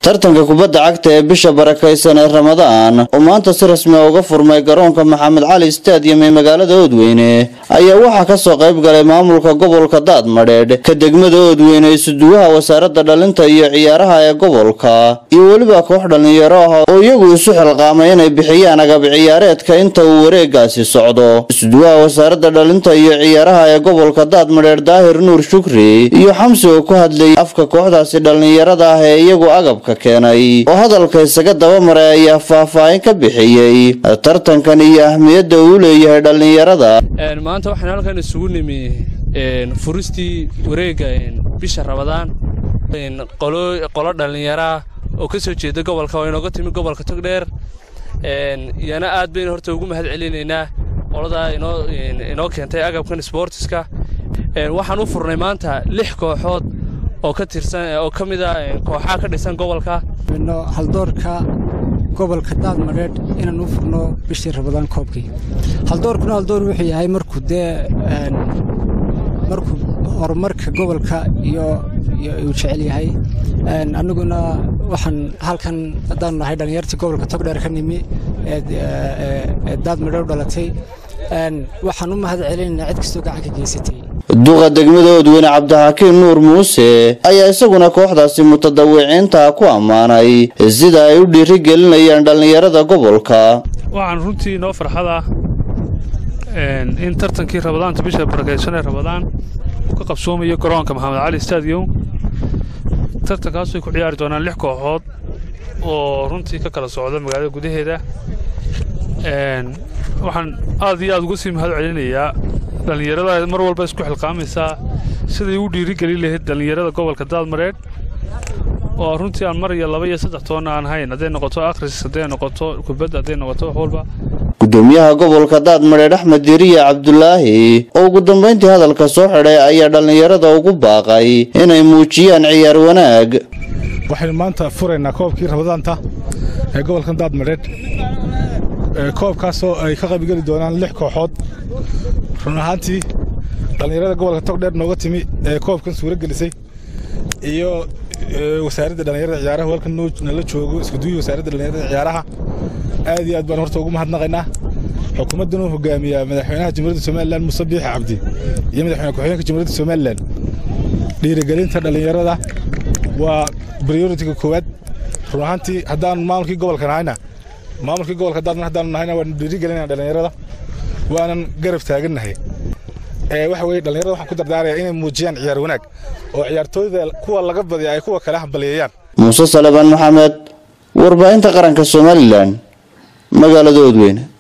tartanka kubadda cagta ee bisha barakaysan ee ramadaan oo maanta si rasmi a uga furmay garoonka maxamed cali stadium ee magaalada oodweyne ayaa waxaa kasoo qayb galay maamulka gobolka daadmadheedh ka degmada oodweyne isuduwaha wasaaradda dhalinta iyo ciyaaraha ee gobolka iyo weliba koox dhallinyaro ah oo iyagu isu xilqaamay inay bixiyaan agab ciyaareedka inta uu wareegaasi socdo isuduwaha wasaaradda dhalinta iyo ciyaaraha ee gobolka daadmadheedh daahir nuur shukri iyo xamsi oo ku hadlayay afka kooxdaasi dhallinyarada ah ee iyagu agabka keenay oo hadalka isaga dabamaray ayaa faahfaahin ka bixiyey tartankan iyo ahmiyadda uu leeyahay dhallinyarada maanta waxaan halkan isugu nimi furistii wareegga bisha rabadaan qolo dhallinyaraa oo ka soo jeeda gobolka oo inooga timi gobolka togdheer iyana aad baynu horta ugu mahad celinaynaa qoladaa inoo keentay agabkan sboortiska waxaan u furnay maanta lix kooxood oo ka tirsan oo ka mid a kooxaha ka dhisan gobolka haldoorka gobolka daadmadheedh inaan u furno bishii rabadaan koobkii haldoorkuna haldoor wuxuu yahay markuu dee markuu horumarka gobolka iyo uu jecel yahay annaguna waxaan halkan haddaanu nahay dhallinyartii gobolka togdheer ka nimi ee daadmadheedh dhalatay waxaan u mahad celinaynaa cid kastoo gacan ka geysatay duqa degmada oodweyne cabdixakiin nuur muuse ayaa isaguna kooxdaasi mutadawiciinta ku ammaanay sida ay u dhiiri gelinayaan dhallinyarada gobolka waxaan runtii inoo farxada in tartankii rabadaanta bisha barakaysan ee rabadaan uu ka qabsoomayo garoonka maxamed cali stadium tartankaas way ku ciyaari doonaan lix kooxood oo runtii ka kala socda magaalada gudaheeda waxaan aad iyo aad uga sii mahad celinayaa dhallinyarada mar walba isku xilqaamaysaa siday u dhiirigelin lahayd dhallinyarada gobolka daadmareedh oo runtii aan mar iyo laba iyo saddex toonna aan hayn hadday noqoto akhris hadday noqoto kubadda hadday noqoto wax walba gudoomiyaha gobolka daadmadheedh axmed diriye cabdulaahi oo ugu dambayntii hadalka soo xidhay ayaa dhallinyarada ugu baaqay inay muujiyaan ciyaar wanaag waxaynu maanta furaynaa koobkii rabadaanta ee gobolkan daadmadheedh koobkaasoo ay ka qaybgeli doonaan lix kooxood run ahaantii dhallinyarada gobolka togdheer nooga timi ee koobkan suuro gelisay iyo wasaaradda dhallinyarada ciyaaraha halkan nala joogo iskuduwii wasaaradda dhallinyarada ciyaaraha aad iyo aad baan horta ugu mahadnaqaynaa xukuumaddan uu hogaamiyaa madaxweynaha jamhuuriyadda somalilan muuse biixi cabdi iyo madaxweyne ku-xigeenka jamhuuriyadda somalilan dhiirigelinta dhallinyarada waa prioritiga koowaad run ahaantii haddaan maamulkii gobolka nahayna maamulkii gobolka daadman haddaanu nahayna waanu dhiirigelinaa dhallinyarada waanan garab taagannahay waxa weye dhallinyarada waxaan ku dardaaraya inay muujiyaan ciyaar wanaag oo ciyaartooyda kuwa laga badiya ay kuwa kale hambaliyeeyaan muuse salebaan maxamed warbaahinta qaranka somalilan magaalada oodweyne